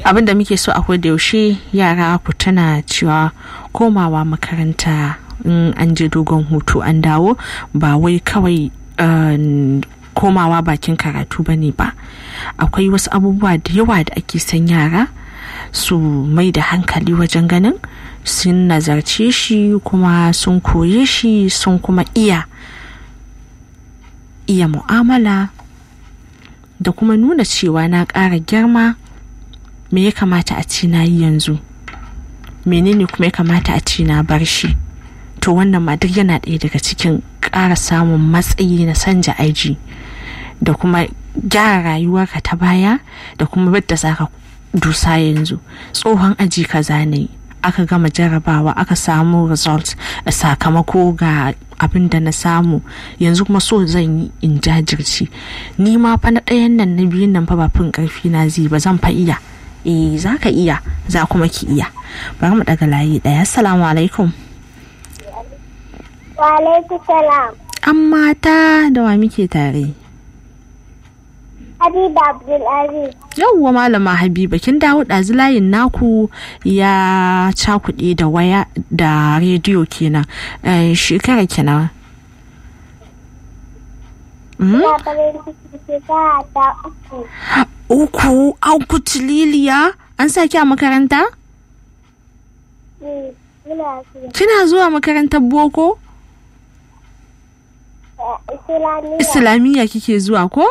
abin da muke so akwai da yaushe yara ku tana cewa komawa makaranta in an je dogon hutu an dawo ba wai kawai komawa bakin karatu ba ne ba akwai wasu abubuwa da yawa da ake son yara su mai da hankali wajen ganin sun nazarce shi kuma sun koye shi sun kuma iya iya mu'amala da kuma nuna cewa na ƙara girma me ya kamata a ci na yi yanzu menene kuma ya kamata a ci na bar shi to wannan ma duk yana ɗaya daga cikin ƙara samun matsayi na sanja aji da kuma gyara rayuwarka ta baya da kuma yadda za ka dusa yanzu tsohon aji kaza ne aka gama jarabawa aka samu result sakamako ga abin da na samu yanzu kuma so zan yi in jajirce ni ma fa na ɗayan nan na biyun nan fa ba fin ƙarfi na zai ba zan fa iya eh za ka iya za kuma ki iya bari mu daga layi ɗaya assalamu alaikum wa alaikum salam an mata da wa muke tare Habiba Abdulaziz. Yauwa malama Habiba kin dawo ɗazu layin naku ya cakuɗe da waya da rediyo kenan shekara kenan. Ya farin ciki shekara ta uku. Uku an kuci liliya an sa ki a makaranta? Kina zuwa makarantar boko? Islamiyya. Islamiyya kike zuwa ko?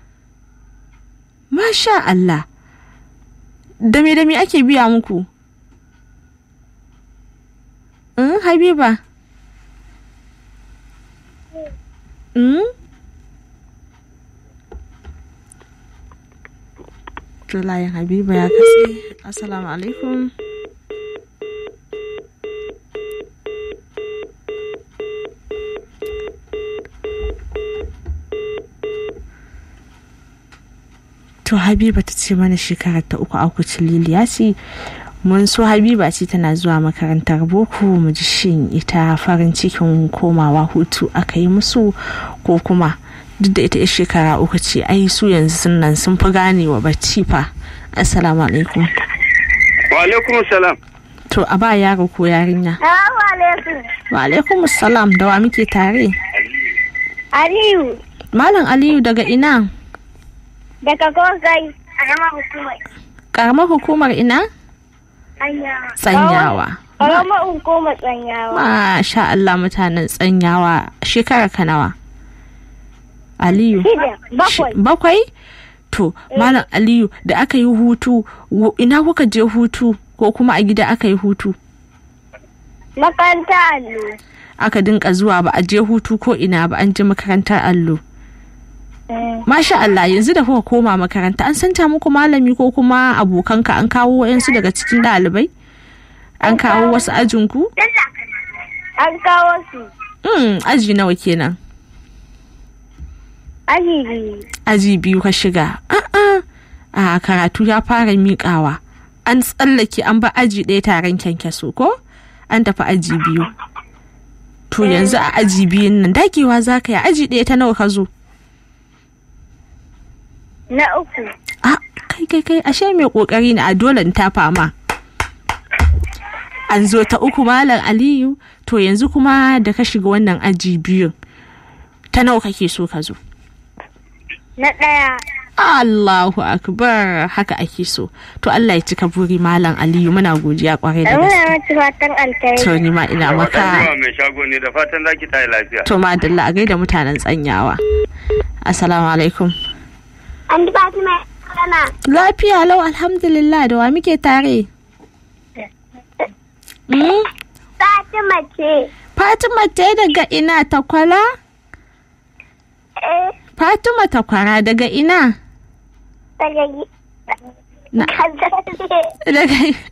Masha Allah. Da me da me ake biya muku? Mm, Habiba. Mm? Layin Habiba ya katse. Assalamu alaikum. to habiba ta ce mana shekarar ta uku akucin liliya ce mun so habiba ce tana zuwa makarantar boko mu ji shin ita farin cikin komawa hutu aka yi musu ko kuma duk da ita shekara uku ce ai su yanzu sun nan sun fi ganewa bacci fa assalamu alaikum wa alaikum salam to a ba yaro ko yarinya Salamu alaikum. wa alaikum salam da wa muke tare Aliyu. malam aliyu daga ina Daga Gozai. A gama hukumar. karamar hukumar ina Tsanyawa. tsanyawa Karamar hukumar tsanyawa. Masha Allah mutanen tsanyawa shekara ka nawa? Aliyu. Shida. Bakwai. Shi- Bakwai? To, Malam Aliyu da aka yi hutu, wo- ina kuka je hutu ko kuma a gida aka yi hutu? Makaranta allo. Aka dinka zuwa ba a je hutu ko ina ba an je makarantar allo. Mm. Masha Allah yanzu da kuka koma makaranta an santa muku malami ko kuma abokanka an kawo wayansu daga cikin ɗalibai? An kawo wasu ajinku? An kawo su. Mm, aji nawa kenan? Aji biyu. aji biyu ka shiga a'a a karatu ya fara miƙawa an tsallake an ba aji ɗaya taron kyankyaso ko an tafi aji biyu to yanzu a aji biyun nan dagewa za ka yi aji ɗaya ta nawa ka zo Na uku. a kai kai kai ashe mai ƙoƙari ne a dole in tafa ma an zo ta uku malam aliyu to yanzu kuma da ka shiga wannan aji biyun ta nawa kake so ka zo Na ɗaya. Allahu akbar haka ake so to Allah ya cika buri malam Aliyu muna godiya kwarai da Muna gaske mata fatan alkhairi. to ni ma ina maka Yawa mai shago ne da fatan zaki tayi lafiya. to madalla a gaida mutanen tsanyawa assalamu alaikum An ji Fatima kana. lafiya lau alhamdulillah da wa muke tare mm? Fatima ce. Fatima ce daga ina takwala Eh. Fatima takwara daga ina Daga gi- Na- Kaza ce. daga